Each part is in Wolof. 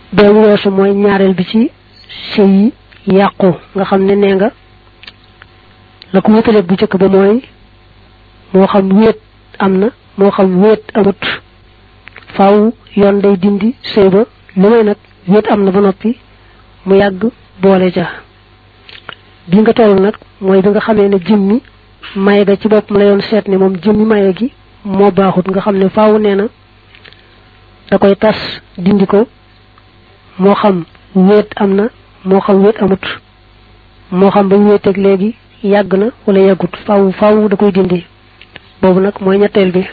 boobu weesu mooy ñaareel bi ci sëy yi yàqu nga xam ne nee nga la ko wéetale bu njëkk ba mooy moo xam wéet am na moo xam wéet amut faaw yoon day dindi sëy ba lu may nag wéet am na ba noppi mu yàgg boole ja bi nga toll nag mooy bi nga xamee ne jëmmi maye ga ci boppam la yoon seet ne moom jëmmi maye gi moo baaxut nga xam ne faaw nee na da koy tas dindi ko moo xam wéet am na moo xam wéet amut moo xam ba wéeteeg léegi yàgg na wala yàggut faaw faaw da koy dindi boobu nag mooy ñetteel bi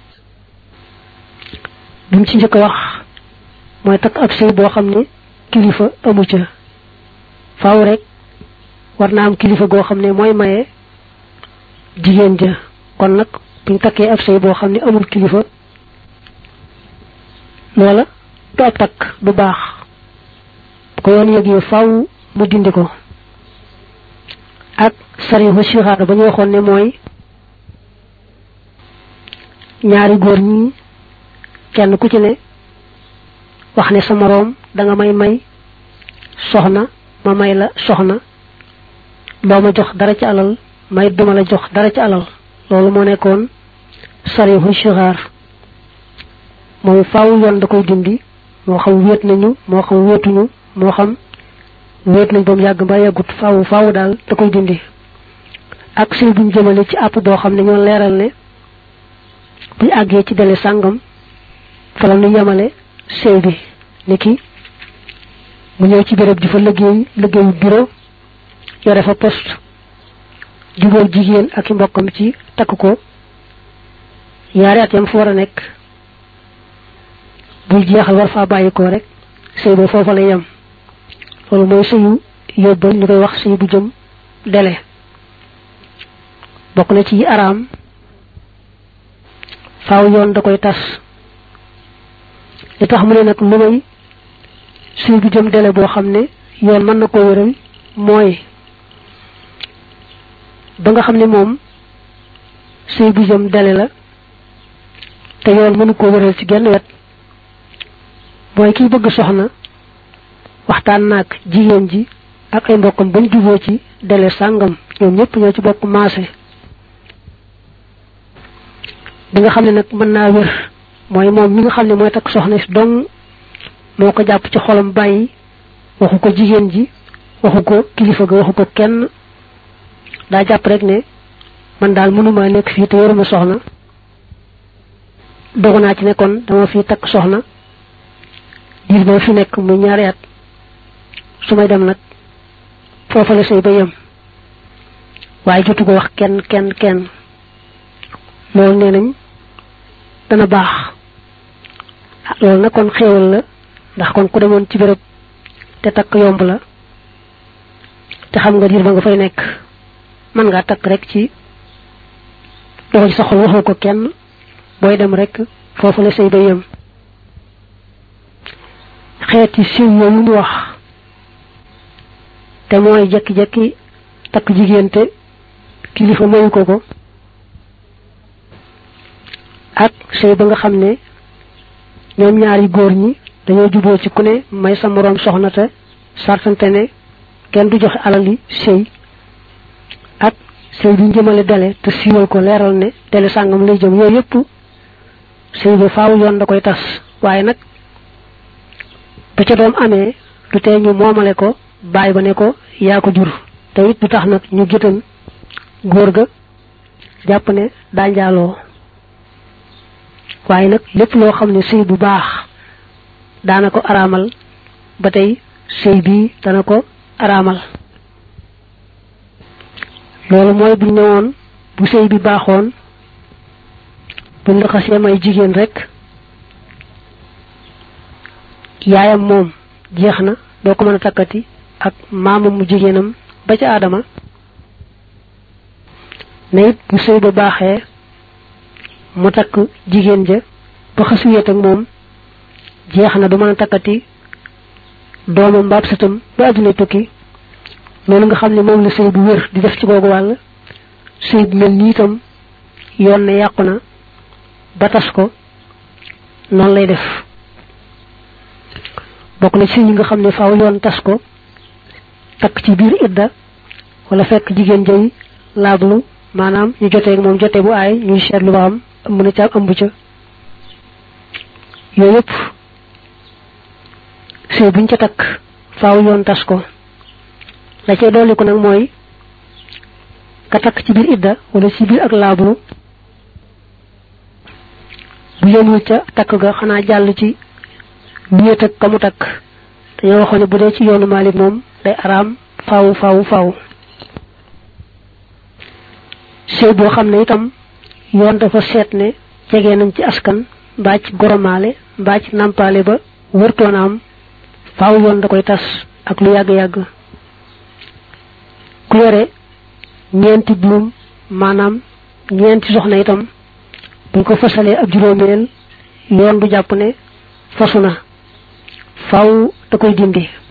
bi mu ci njëkk a wax mooy takk ab sëy boo xam ne kilifa amu ca faaw rek war naa am kilifa goo xam ne mooy maye jigéen ja kon nag buñ takkee ab sëy boo xam ne amul kilifa loola du ab takk du baax bu ko yoon yëgee faaw mu dindi ko ak sarihu sixaar ba ñu waxoon ne mooy ñaari góor ñi kenn ku ci ne wax ne sa moroom danga may may soxna ma may la soxna doo ma jox dara ci alal may duma la jox dara ci alal loolu moo nekkoon sarihu sixaar moom faaw yoon da koy dindi moo xam wéet nañu moo xam wéetuñu moo xam wéet nañ ba mu yàgg ba yàggut faaw faaw daal da koy dindi ak sëy buñ jëmale ci àpp doo xam ne ñoo leeral ne buñ àggee ci dele sàngam fa la ñu yemale sëy bi ni ki mu ñëw ci béréb di fa liggéey liggéeyu bureau yore fa poste jubóog jigéen ak i mbokkam ci takk ko yaari at yam fa war a nekk buy jeexal war faa bàyyi ko rek sëy ba foofa la yem loolu mooy sëyu yóbbal ñu koy wax sëy bu jëm dele bokk na ci araam faaw yoon da koy tas li tax mu ne nag lu may sëy bu jëm dele boo xam ne yoon mën na ko wéral mooy ba nga xam ne moom sëy bu jëm dele la te yoon mënu ko wéral ci genn wet mooy kiy bëgg soxna waxtaan naag jigéen ji ak ay mbokkam bañ juboo ci dele sàngam ñoom ñëpp ñoo ci bokk maase bi nga xam ne nag mën naa wér mooy moom mi nga xam ne mooy takk soxna si dong moo ko jàpp ci xolam bàyyi waxu ko jigéen ji waxu ko kilifa ga waxu ko kenn daa jàpp rek ne man daal mënuma nekk fii te yoruma soxna dogu naa ci ne kon dama fi takk soxna diir ba fi nekk muy ñaari at su may dem nag foofa la sëy ba yem waaye jotu ko wax kenn kenn kenn loolu nee nañ dana baax loolu nag kon xéewal la ndax kon ku demoon ci béréb te takk yomb la te xam nga diir ba nga fay nekk mën ngaa takk rek ci doxal sa xol waxoo ko kenn booy dem rek foofu la sëy ba yem xeeti siw yooyu mu wax te mooy jekki-jekki takk jigéen te kilifa mayu ko ko ak sëy ba nga xam ne ñoom ñaari góor ñi dañoo juboo ci ku ne may sa moroom soxna te sartante ne kenn du joxe alali sëy ak sëy bi njëmale dele te siiwal ko leeral ne dele sàngam lay jëm yooyu yëpp sëy ba faaw yoon da koy tas waaye nag bu ca doom amee du tee ñu moomale ko bàyyi ba ne ko yaa ko jur te it du tax nag ñu gitan góor ga jàpp ne daa njaaloo waaye nag lépp loo xam ne sëy bu baax daana ko araamal ba tey sëy bii dana ko araamal loolu mooy buñ ne woon bu sëy bi baaxoon buñ la xasee may jigéen rek yaayam moom jeex na doo ko mën a takkati ak maamam mu jigéenam ba ca aadama ne it bu sëy ba baaxee mu takk jigéen ja ba xasuyeet ak moom jeex na du mën a takkati doomam mbaab sëtam ba adduna tukki loolu nga xam ne moom la sëy bu wér di def ci googu wàll sëy bu mel nii itam yoon ne yàqu na ba tas ko noonu lay def bokk na ci ñi nga xam ne faaw yoon tas ko takk ci biir idda wala fekk jigéen jëy laablu maanaam ñu jotee moom jotee bu aay ñuy seetlu ba am ëmb na ca ëmb ca yooyu yëpp sëy buñ ca takk faaw yoon tas ko la cay dolli ko nag mooy ka takk ci biir idda wala ci biir ak laablu bu yemul ca takk ga xanaa jàll ci wéet ak ka mu takk dañoo waxoon ne bu dee ci yoonu Maalik moom day araam faaw faaw faaw sëy boo xam ne itam yoon dafa seet ne jege nañ ci askan mbaa ci goromaale mbaa ci nàmpaale ba wërtoon am faaw yoon da koy tas ak lu yàgg-yàgg ku yore ñeenti buum maanaam ñeenti soxna itam buñ ko fasalee ab juróomeel yoon du jàpp ne fasu na faaw da koy dindi